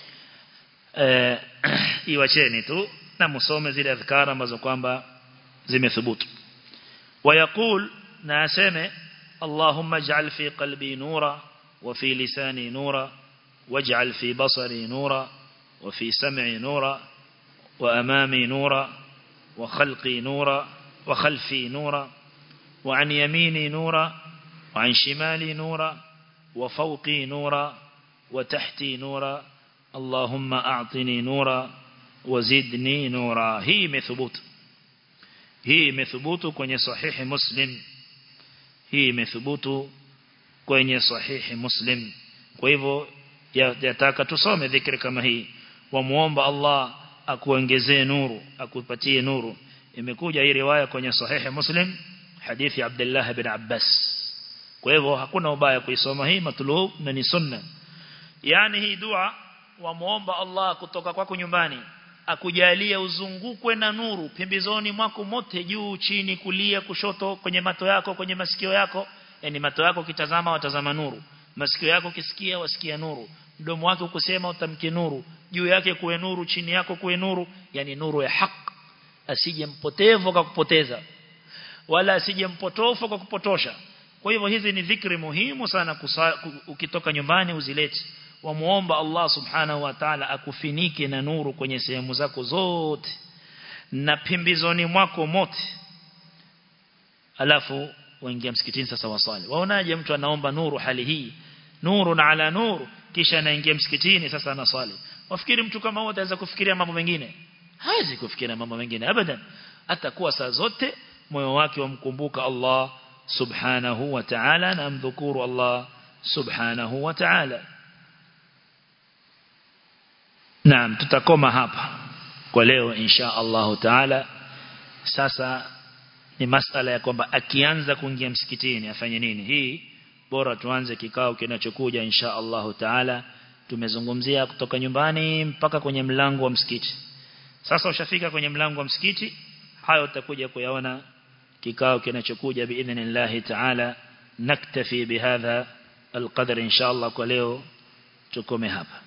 eh iwacheni tu na musome zile adhkara ambazo kwamba zimethubutu ويقول ناسمه اللهم اجعل في قلبي نورا وفي لساني نورا واجعل في بصري نورا وفي سمعي نورا وأمامي نورا وخلقي نورا وخلفي نورا وعن يميني نورا وعن شمالي نورا وفوقي نورا وتحتي نورا اللهم أعطني نورا وزدني نورا هي مثبوت hii imethubutu kwenye sahihi muslim hii imethubutu kwenye sahihi muslim kwa hivyo yataka tusome dhikri kama hii wamuomba Allah akuongezee nuru akupatie nuru imekuja hii riwaya kwenye sahihi muslim hadithi Abdullah ibn Abbas kwa hivyo hakuna ubaya kuisoma hii matlub na ni sunna yani hii dua wamuomba Allah kutoka kwako nyumbani akujalia uzungukwe na nuru pembezoni mwako mote juu chini kulia kushoto kwenye mato yako kwenye masikio yako yani mato yako kitazama watazama nuru masikio yako kisikia wasikia nuru mdomo wako kusema utamke nuru juu yake kuwe nuru chini yako kuwe nuru yani nuru ya haki asije mpotevu kwa kupoteza wala asije mpotofu kwa kupotosha kwa hivyo hizi ni dhikri muhimu sana kusa, ukitoka nyumbani uzilete wamuomba Allah subhanahu wa ta'ala akufinike na nuru kwenye sehemu zako zote na pembezoni mwako mote alafu waingia msikitini sasa waswali waonaje mtu anaomba nuru hali hii nuru na ala nuru kisha anaingia msikitini sasa anaswali wafikiri mtu kama huyo ataweza kufikiria mambo mengine hawezi kufikiria mambo mengine abadan atakuwa saa zote moyo wake wamkumbuka Allah subhanahu wa ta'ala na mdhukuru Allah subhanahu wa ta'ala Naam tutakoma hapa kwa leo insha Allah taala sasa ni masala ya kwamba akianza kuingia msikitini afanye nini hii bora tuanze kikao kinachokuja insha Allahu taala tumezungumzia kutoka nyumbani mpaka kwenye mlango wa msikiti sasa ushafika kwenye mlango wa msikiti hayo utakuja kuyaona kikao kinachokuja biidhnillah taala naktafi bihadha القدر إن شاء الله kwa leo tukome hapa